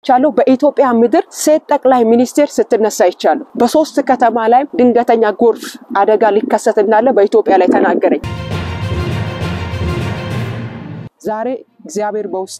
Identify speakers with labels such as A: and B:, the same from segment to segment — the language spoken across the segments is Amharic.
A: አይቻለሁ። በኢትዮጵያ ምድር ሴት ጠቅላይ ሚኒስቴር ስትነሳ አይቻለሁ። በሶስት ከተማ ላይ ድንገተኛ ጎርፍ አደጋ ሊከሰት እንዳለ በኢትዮጵያ ላይ ተናገረኝ። ዛሬ እግዚአብሔር በውስጤ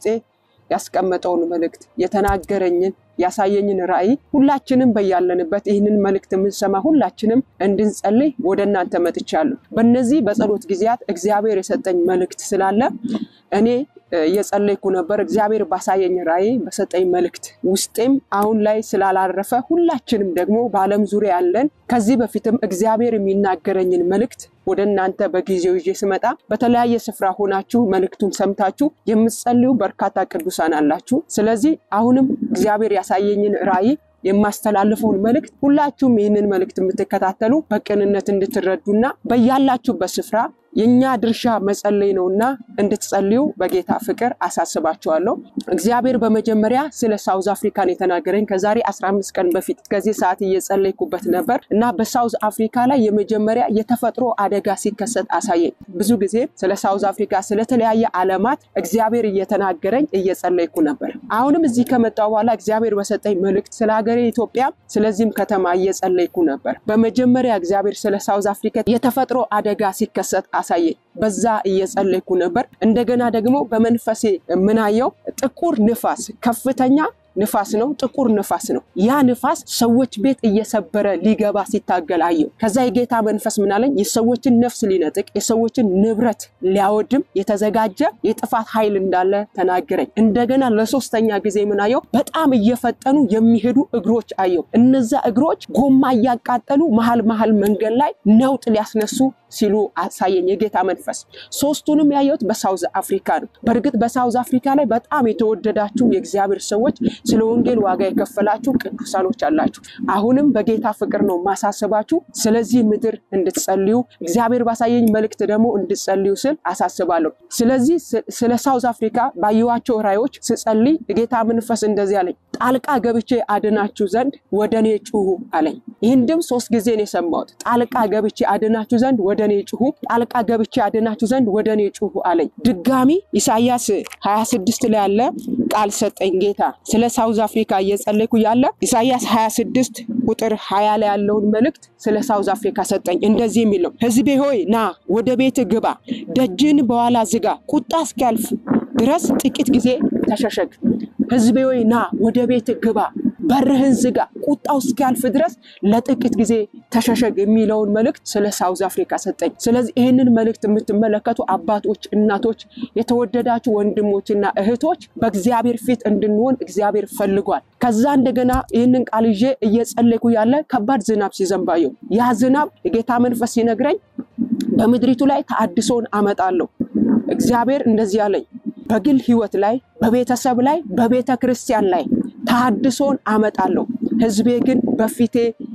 A: ያስቀመጠውን መልእክት የተናገረኝን ያሳየኝን ራእይ ሁላችንም በያለንበት ይህንን መልእክት የምንሰማ ሁላችንም እንድንጸልይ ወደ እናንተ መጥቻለሁ። በእነዚህ በጸሎት ጊዜያት እግዚአብሔር የሰጠኝ መልእክት ስላለ እኔ እየጸለይኩ ነበር። እግዚአብሔር ባሳየኝ ራእይ በሰጠኝ መልእክት ውስጤም አሁን ላይ ስላላረፈ ሁላችንም ደግሞ በዓለም ዙሪያ ያለን ከዚህ በፊትም እግዚአብሔር የሚናገረኝን መልእክት ወደ እናንተ በጊዜው ይዤ ስመጣ በተለያየ ስፍራ ሆናችሁ መልእክቱን ሰምታችሁ የምትጸልዩ በርካታ ቅዱሳን አላችሁ። ስለዚህ አሁንም እግዚአብሔር ያሳየኝን ራእይ የማስተላልፈውን መልእክት ሁላችሁም ይህንን መልእክት የምትከታተሉ በቅንነት እንድትረዱና በያላችሁበት ስፍራ የእኛ ድርሻ መጸለይ ነውና እንድትጸልዩ በጌታ ፍቅር አሳስባችኋለሁ። እግዚአብሔር በመጀመሪያ ስለ ሳውዝ አፍሪካን የተናገረኝ ከዛሬ 15 ቀን በፊት ከዚህ ሰዓት እየጸለይኩበት ነበር እና በሳውዝ አፍሪካ ላይ የመጀመሪያ የተፈጥሮ አደጋ ሲከሰት አሳየኝ። ብዙ ጊዜ ስለ ሳውዝ አፍሪካ ስለተለያየ ዓለማት እግዚአብሔር እየተናገረኝ እየጸለይኩ ነበር። አሁንም እዚህ ከመጣሁ በኋላ እግዚአብሔር በሰጠኝ መልእክት ስለ ሀገሬ ኢትዮጵያ፣ ስለዚህም ከተማ እየጸለይኩ ነበር። በመጀመሪያ እግዚአብሔር ስለ ሳውዝ አፍሪካ የተፈጥሮ አደጋ ሲከሰት አሳየኝ። በዛ እየጸለይኩ ነበር። እንደገና ደግሞ በመንፈሴ የምናየው ጥቁር ንፋስ ከፍተኛ ንፋስ ነው። ጥቁር ንፋስ ነው። ያ ንፋስ ሰዎች ቤት እየሰበረ ሊገባ ሲታገል አየው። ከዛ የጌታ መንፈስ ምናለኝ የሰዎችን ነፍስ ሊነጥቅ የሰዎችን ንብረት ሊያወድም የተዘጋጀ የጥፋት ኃይል እንዳለ ተናገረኝ። እንደገና ለሶስተኛ ጊዜ ምናየው በጣም እየፈጠኑ የሚሄዱ እግሮች አየው። እነዛ እግሮች ጎማ እያቃጠሉ መሀል መሀል መንገድ ላይ ነውጥ ሊያስነሱ ሲሉ አሳየኝ የጌታ መንፈስ። ሶስቱንም ያየሁት በሳውዝ አፍሪካ ነው። በእርግጥ በሳውዝ አፍሪካ ላይ በጣም የተወደዳችሁ የእግዚአብሔር ሰዎች ስለ ወንጌል ዋጋ የከፈላችሁ ቅዱሳኖች አላችሁ። አሁንም በጌታ ፍቅር ነው ማሳስባችሁ። ስለዚህ ምድር እንድትጸልዩ እግዚአብሔር ባሳየኝ መልእክት ደግሞ እንድትጸልዩ ስል አሳስባለሁ። ስለዚህ ስለ ሳውዝ አፍሪካ ባየኋቸው ራእዮች ስጸልይ የጌታ መንፈስ እንደዚህ አለኝ፣ ጣልቃ ገብቼ አድናችሁ ዘንድ ወደ እኔ ጩሁ አለኝ። ይህን ድምፅ ሶስት ጊዜ ነው የሰማሁት። ጣልቃ ገብቼ አድናችሁ ዘንድ ወደ እኔ ጩሁ፣ ጣልቃ ገብቼ አድናችሁ ዘንድ ወደ እኔ ጩሁ አለኝ። ድጋሚ ኢሳያስ 26 ላይ ያለ ቃል ሰጠኝ ጌታ ስለ ሳውዝ አፍሪካ እየጸለይኩ ያለ ኢሳያስ 26 ቁጥር 20 ላይ ያለውን መልእክት ስለ ሳውዝ አፍሪካ ሰጠኝ። እንደዚህ የሚለው ሕዝቤ ሆይ ና ወደ ቤት ግባ፣ ደጅን በኋላ ዝጋ፣ ቁጣ እስኪያልፍ ድረስ ጥቂት ጊዜ ተሸሸግ። ሕዝቤ ሆይ ና ወደ ቤት ግባ በርህን ዝጋ፣ ቁጣው እስኪያልፍ ድረስ ለጥቂት ጊዜ ተሸሸግ የሚለውን መልእክት ስለ ሳውዝ አፍሪካ ሰጠኝ። ስለዚህ ይህንን መልእክት የምትመለከቱ አባቶች፣ እናቶች፣ የተወደዳችሁ ወንድሞችና እህቶች በእግዚአብሔር ፊት እንድንሆን እግዚአብሔር ፈልጓል። ከዛ እንደገና ይህንን ቃል ይዤ እየጸለይኩ ያለ ከባድ ዝናብ ሲዘንባየው ያ ዝናብ የጌታ መንፈስ ሲነግረኝ በምድሪቱ ላይ ተአድሶን አመጣለሁ። እግዚአብሔር እንደዚህ አለኝ። በግል ህይወት ላይ፣ በቤተሰብ ላይ፣ በቤተ ክርስቲያን ላይ ተሐድሶን አመጣለሁ። ህዝቤ ግን በፊቴ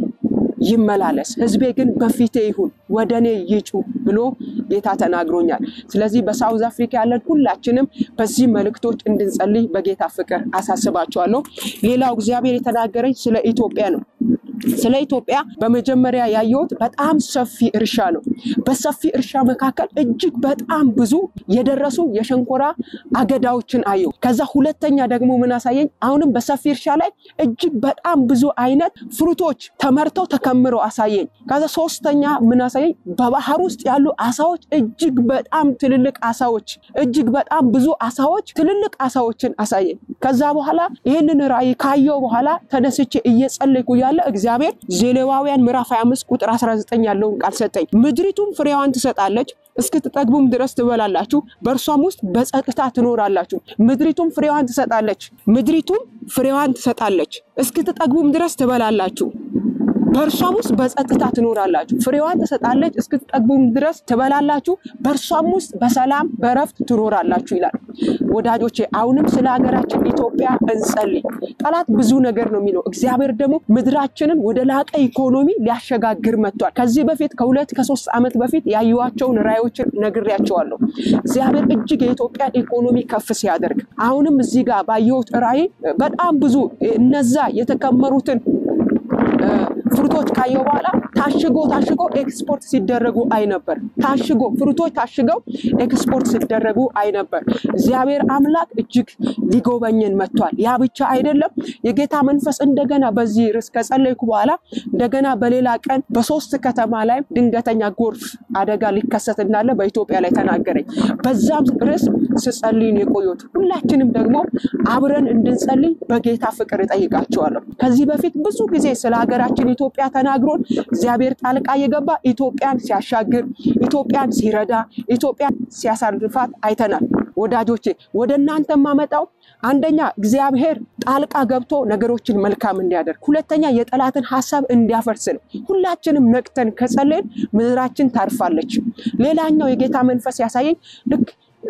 A: ይመላለስ፣ ህዝቤ ግን በፊቴ ይሁን፣ ወደ እኔ ይጩ ብሎ ጌታ ተናግሮኛል። ስለዚህ በሳውዝ አፍሪካ ያለን ሁላችንም በዚህ መልእክቶች እንድንጸልይ በጌታ ፍቅር አሳስባቸዋለሁ። ሌላው እግዚአብሔር የተናገረኝ ስለ ኢትዮጵያ ነው። ስለ ኢትዮጵያ በመጀመሪያ ያየሁት በጣም ሰፊ እርሻ ነው። በሰፊ እርሻ መካከል እጅግ በጣም ብዙ የደረሱ የሸንኮራ አገዳዎችን አየሁ። ከዛ ሁለተኛ ደግሞ ምን አሳየኝ? አሁንም በሰፊ እርሻ ላይ እጅግ በጣም ብዙ አይነት ፍሩቶች ተመርተው ተከምረው አሳየኝ። ከዛ ሶስተኛ ምን አሳየኝ? በባህር ውስጥ ያሉ አሳዎች እጅግ በጣም ትልልቅ አሳዎች፣ እጅግ በጣም ብዙ አሳዎች፣ ትልልቅ አሳዎችን አሳየኝ። ከዛ በኋላ ይህንን ራእይ ካየው በኋላ ተነስቼ እየጸለይኩ ያለ እግዚአብሔር ዘሌዋውያን ምዕራፍ 25 ቁጥር 19 ያለውን ቃል ሰጠኝ። ምድሪቱም ፍሬዋን ትሰጣለች፣ እስክትጠግቡም ድረስ ትበላላችሁ፣ በእርሷም ውስጥ በጸጥታ ትኖራላችሁ። ምድሪቱም ፍሬዋን ትሰጣለች፣ ምድሪቱም ፍሬዋን ትሰጣለች፣ እስክትጠግቡም ድረስ ትበላላችሁ በእርሷም ውስጥ በጸጥታ ትኖራላችሁ። ፍሬዋን ትሰጣለች፣ እስክትጠግቡም ድረስ ትበላላችሁ፣ በእርሷም ውስጥ በሰላም በረፍት ትኖራላችሁ ይላል። ወዳጆቼ አሁንም ስለ ሀገራችን ኢትዮጵያ እንጸልይ። ጠላት ብዙ ነገር ነው የሚለው፣ እግዚአብሔር ደግሞ ምድራችንን ወደ ላቀ ኢኮኖሚ ሊያሸጋግር መጥቷል። ከዚህ በፊት ከሁለት ከሶስት ዓመት በፊት ያዩዋቸውን ራእዮችን ነግሬያቸዋለሁ። እግዚአብሔር እጅግ የኢትዮጵያን ኢኮኖሚ ከፍ ሲያደርግ አሁንም እዚህ ጋር ባየሁት ራእይ በጣም ብዙ እነዛ የተከመሩትን ፍሩቶች ካየው በኋላ ታሽጎ ታሽጎ ኤክስፖርት ሲደረጉ አይ ነበር። ታሽጎ ፍሩቶች ታሽገው ኤክስፖርት ሲደረጉ አይ ነበር። እግዚአብሔር አምላክ እጅግ ሊጎበኘን መጥቷል። ያ ብቻ አይደለም። የጌታ መንፈስ እንደገና በዚህ ርዕስ ከጸለይኩ በኋላ እንደገና በሌላ ቀን በሶስት ከተማ ላይ ድንገተኛ ጎርፍ አደጋ ሊከሰት እንዳለ በኢትዮጵያ ላይ ተናገረኝ። በዛም ርዕስ ስጸልይን የቆዩት ሁላችንም ደግሞ አብረን እንድንጸልይ በጌታ ፍቅር እጠይቃቸዋለሁ። ከዚህ በፊት ብዙ ጊዜ ስለ ሀገራችን ኢትዮጵያ ተናግሮን እግዚአብሔር ጣልቃ የገባ ኢትዮጵያን ሲያሻግር፣ ኢትዮጵያን ሲረዳ፣ ኢትዮጵያን ሲያሳርፋት አይተናል። ወዳጆቼ ወደ እናንተ የማመጣው አንደኛ እግዚአብሔር ጣልቃ ገብቶ ነገሮችን መልካም እንዲያደርግ፣ ሁለተኛ የጠላትን ሀሳብ እንዲያፈርስ ነው። ሁላችንም ነቅተን ከጸለይን ምድራችን ታርፋለች። ሌላኛው የጌታ መንፈስ ያሳየኝ ልክ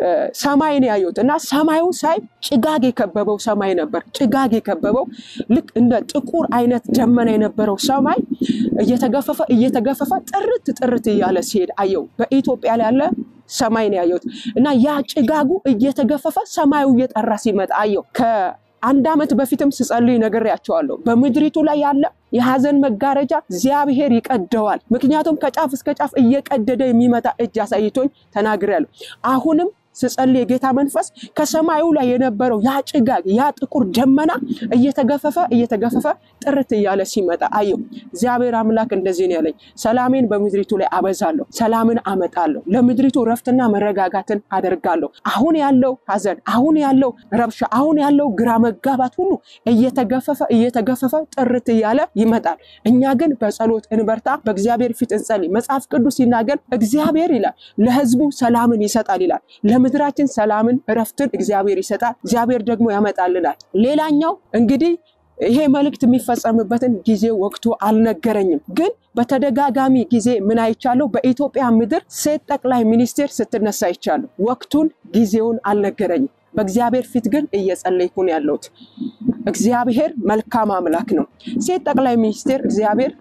A: ሰማይን ያየሁት እና ሰማዩ ሳይ ጭጋግ የከበበው ሰማይ ነበር። ጭጋግ የከበበው ልክ እንደ ጥቁር አይነት ደመና የነበረው ሰማይ እየተገፈፈ እየተገፈፈ ጥርት ጥርት እያለ ሲሄድ አየው። በኢትዮጵያ ላይ ያለ ሰማይ ነው ያየሁት እና ያ ጭጋጉ እየተገፈፈ ሰማዩ እየጠራ ሲመጣ አየው። ከአንድ ዓመት በፊትም ስጸልይ ነግሬያቸዋለሁ። በምድሪቱ ላይ ያለ የሀዘን መጋረጃ እግዚአብሔር ይቀደዋል። ምክንያቱም ከጫፍ እስከ ጫፍ እየቀደደ የሚመጣ እጅ አሳይቶኝ ተናግሬያለሁ። አሁንም ስጸልይ የጌታ መንፈስ ከሰማዩ ላይ የነበረው ያ ጭጋግ ያ ጥቁር ደመና እየተገፈፈ እየተገፈፈ ጥርት እያለ ሲመጣ አየው። እግዚአብሔር አምላክ እንደዚህ ነው ያለኝ፣ ሰላሜን በምድሪቱ ላይ አበዛለሁ፣ ሰላምን አመጣለሁ፣ ለምድሪቱ ረፍትና መረጋጋትን አደርጋለሁ። አሁን ያለው ሀዘን፣ አሁን ያለው ረብሻ፣ አሁን ያለው ግራ መጋባት ሁሉ እየተገፈፈ እየተገፈፈ ጥርት እያለ ይመጣል። እኛ ግን በጸሎት እንበርታ፣ በእግዚአብሔር ፊት እንጸልይ። መጽሐፍ ቅዱስ ሲናገር እግዚአብሔር ይላል ለሕዝቡ ሰላምን ይሰጣል ይላል ምድራችን ሰላምን እረፍትን እግዚአብሔር ይሰጣል። እግዚአብሔር ደግሞ ያመጣልናል። ሌላኛው እንግዲህ ይሄ መልእክት የሚፈጸምበትን ጊዜ ወቅቱ አልነገረኝም፣ ግን በተደጋጋሚ ጊዜ ምን አይቻለሁ? በኢትዮጵያ ምድር ሴት ጠቅላይ ሚኒስቴር ስትነሳ አይቻለሁ። ወቅቱን ጊዜውን አልነገረኝም። በእግዚአብሔር ፊት ግን እየጸለይኩ ነው ያለሁት። እግዚአብሔር መልካም አምላክ ነው። ሴት ጠቅላይ ሚኒስቴር እግዚአብሔር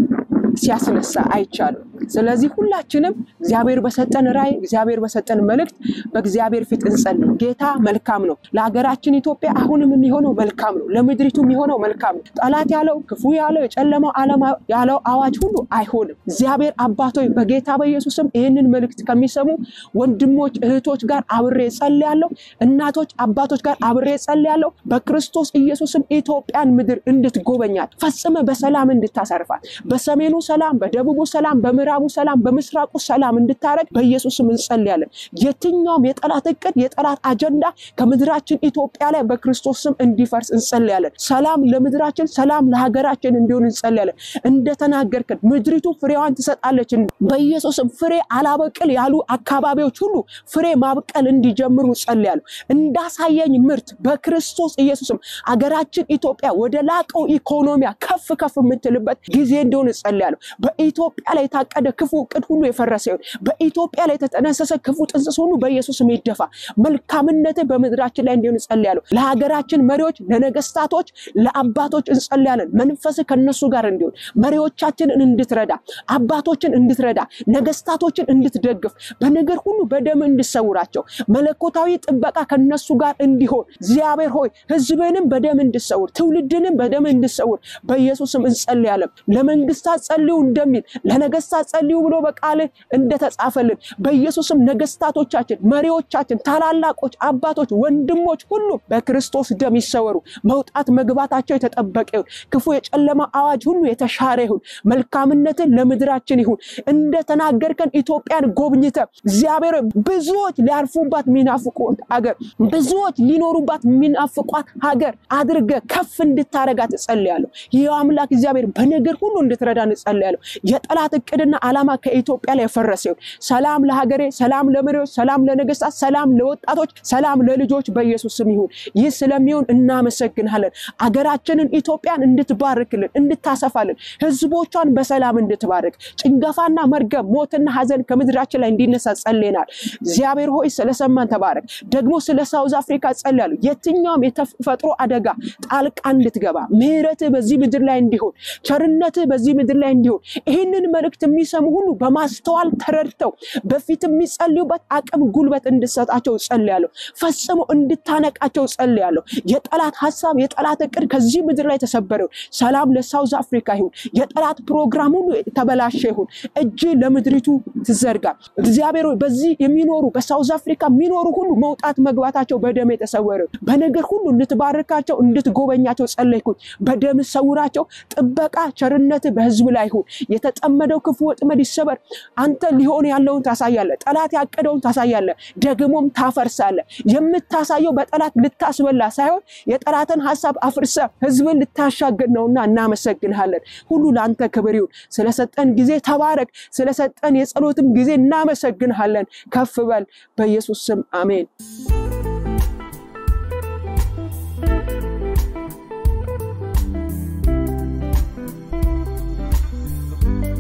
A: ሲያስነሳ አይቻልም። ስለዚህ ሁላችንም እግዚአብሔር በሰጠን ራእይ፣ እግዚአብሔር በሰጠን መልእክት በእግዚአብሔር ፊት እንጸልይ። ጌታ መልካም ነው። ለሀገራችን ኢትዮጵያ አሁንም የሚሆነው መልካም ነው። ለምድሪቱ የሚሆነው መልካም ነው። ጠላት ያለው ክፉ ያለው የጨለማው ዓለም ያለው አዋጅ ሁሉ አይሆንም። እግዚአብሔር አባቶች በጌታ በኢየሱስም ይህንን መልእክት ከሚሰሙ ወንድሞች እህቶች ጋር አብሬ ጸልያለሁ። እናቶች አባቶች ጋር አብሬ ጸልያለሁ። በክርስቶስ ኢየሱስም ኢትዮጵያን ምድር እንድትጎበኛት ፈጽመ በሰላም እንድታሰርፋት በሰሜኑ ሰላም፣ በደቡቡ ሰላም፣ በምዕራቡ ሰላም፣ በምስራቁ ሰላም እንድታረግ በኢየሱስም እንጸልያለን። የትኛውም የጠላት እቅድ የጠላት አጀንዳ ከምድራችን ኢትዮጵያ ላይ በክርስቶስ ስም እንዲፈርስ እንጸልያለን። ሰላም ለምድራችን፣ ሰላም ለሀገራችን እንዲሆን እንጸልያለን። እንደተናገርክን ምድሪቱ ፍሬዋን ትሰጣለች። በኢየሱስም ፍሬ አላበቅል ያሉ አካባቢዎች ሁሉ ፍሬ ማብቀል እንዲጀምሩ ጸልያለሁ። እንዳሳየኝ ምርት በክርስቶስ ኢየሱስም አገራችን ኢትዮጵያ ወደ ላቀው ኢኮኖሚያ ከፍ ከፍ የምትልበት ጊዜ እንደሆነ ጸልያለሁ። በኢትዮጵያ ላይ የታቀደ ክፉ እቅድ ሁሉ የፈረሰ ይሁን። በኢትዮጵያ ላይ የተጠነሰሰ ክፉ ጥንስስ ሁሉ በኢየሱስም ይደፋ። መልካምነት በምድራችን ላይ እንዲሆን እንጸልያለሁ። ለሀገራችን መሪዎች፣ ለነገስታቶች፣ ለአባቶች እንጸልያለን። መንፈስ ከነሱ ጋር እንዲሆን መሪዎቻችንን እንድትረዳ፣ አባቶችን እንድትረዳ፣ ነገስታቶችን እንድትደግፍ፣ በነገር ሁሉ በደም እንድሰውራቸው፣ መለኮታዊ ጥበቃ ከነሱ ጋር እንዲሆን እግዚአብሔር ሆይ ህዝብንም በደም እንድሰውር፣ ትውልድንም በደም እንድሰውር በኢየሱስም እንጸልያለን። ለመንግስታት ጸልዩ እንደሚል ለነገስታት ጸልዩ ብሎ በቃል እንደተጻፈልን በኢየሱስም ነገስታቶቻችን፣ መሪዎቻችን፣ ታላላቆች፣ አባቶች፣ ወንድሞች ሁሉ በክርስቶስ ደም ይሰወሩ። መውጣት መግባታቸው የተጠበቀ ይሁን። ክፉ የጨለማ አዋጅ ሁሉ የተሻረ ይሁን። መልካምነትን ለምድራችን ይሁን። እንደተናገርከን ኢትዮጵያን ጎብኝተ እግዚአብሔር ብዙዎች ሊያርፉባት የሚናፍቁት ሀገር፣ ብዙዎች ሊኖሩባት የሚናፍቋት ሀገር አድርገ ከፍ እንድታረጋት እጸልያለሁ። ይህ አምላክ እግዚአብሔር በነገር ሁሉ እንድትረዳ እጸልያለሁ። የጠላት እቅድና ዓላማ ከኢትዮጵያ ላይ የፈረሰ ይሁን። ሰላም ለሀገሬ፣ ሰላም ለመሪዎች፣ ሰላም ለነገስታት፣ ሰላም ለወጣቶች፣ ሰላም ለልጆች በኢየሱስ ስም ይሁን። ይህ ስለሚሆን እናመሰግናለን። አገራችንን ኢትዮጵያን እንድትባርክልን፣ እንድታሰፋልን፣ ህዝቦቿን በሰላም እንድትባርክ፣ ጭንገፋና መርገም፣ ሞትና ሀዘን ከምድራችን ላይ እንዲነሳ ጸልየናል። እግዚአብሔር ሆይ ስለሰማን ተባረክ። ደግሞ ስለ ሳውዝ አፍሪካ ጸልያለሁ። የትኛውም የተፈጥሮ አደጋ ጣልቃ እንድትገባ ምህረትህ በዚህ ምድር ላይ እንዲሆን ቸርነትህ በዚህ ምድር ላይ እንዲሆን ይህንን መልእክት የሚሰሙ ሁሉ በማስተዋል ተረድተው በፊት የሚጸልዩበት አቅም ጉልበት እንድሰጣቸው ጸልያለሁ። ፈጽሞ እንድታነቃቸው ጸልያለሁ። የጠላት ሀሳብ የጠላት እቅድ ከዚህ ምድር ላይ ተሰበረ ይሁን። ሰላም ለሳውዝ አፍሪካ ይሁን። የጠላት ፕሮግራም ሁሉ የተበላሸ ይሁን። እጅ ለምድሪቱ ትዘርጋ። እግዚአብሔር ሆይ በዚህ የሚኖሩ በሳውዝ አፍሪካ የሚኖሩ ሁሉ መውጣት መግባታቸው በደም የተሰወረ ይሁን። በነገር ሁሉ እንድትባርካቸው እንድትጎበኛቸው ጸለይኩኝ። በደም ሰውራቸው። ጥበቃ ቸርነት በህዝብ ላይ ይሁን። የተጠመደው ክፉ ወጥመድ ይሰበር። አንተ ሊሆን ያለውን ታሳያለህ። ጠላት ያቀደውን ታሳያለህ፣ ደግሞም ታፈርሳለህ። የምታሳየው በጠላት ልታስበላ ሳይሆን የጠላትን ሀሳብ አፍርሰ ህዝብን ልታሻገር ነውና እናመሰግንሃለን። ሁሉ ለአንተ ክብር ይሁን። ስለሰጠን ጊዜ ተባረክ። ስለሰጠን የጸሎትም ጊዜ እናመሰግንሃለን። ከፍ በል በኢየሱስ ስም አሜን።